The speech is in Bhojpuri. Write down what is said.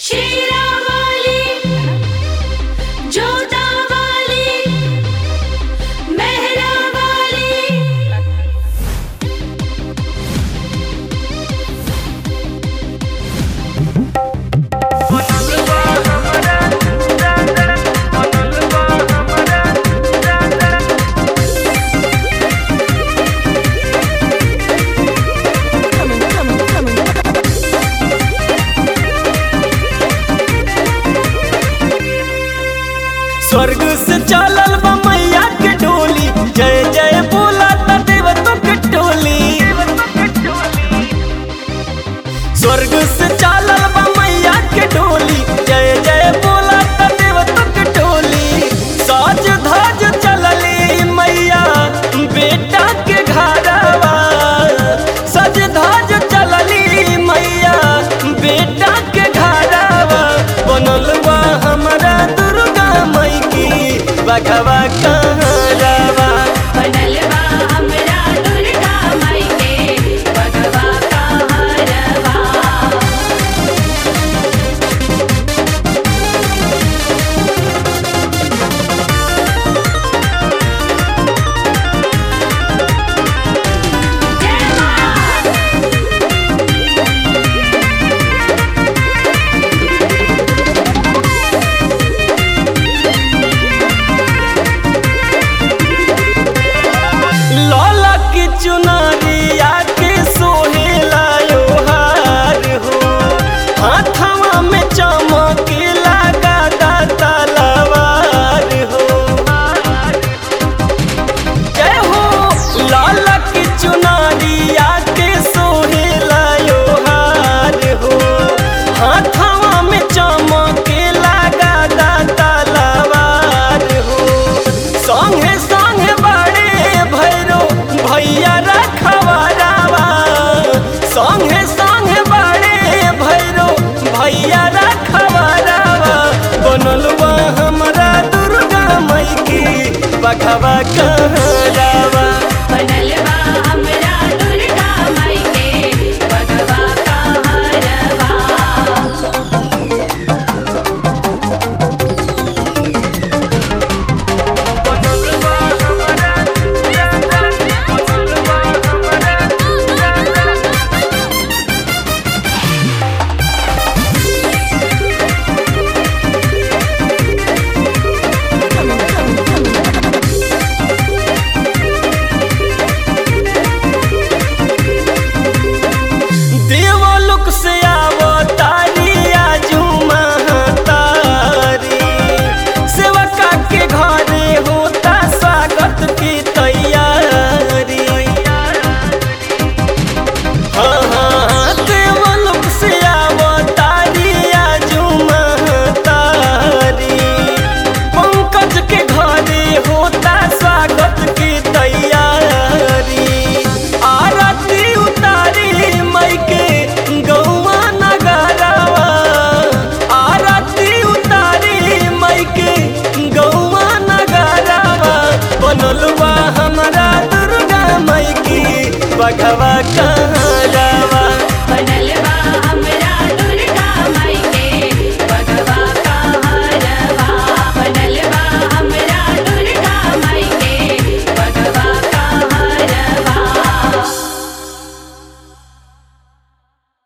शेरावाली जोतावाली मेहरावाली स्वर्ग से चलल बा मैया के डोली जय जय बोला ता देवतों के टोली स्वर्ग से चलल बा मैया के डोली जय जय बोला ता देवतों के टोली साज धाज चलली मैया बेटा के घरवा सज धाज चलली मैया बेटा के घरवा बनल बा हमारा दुर्गा मई की बघवा का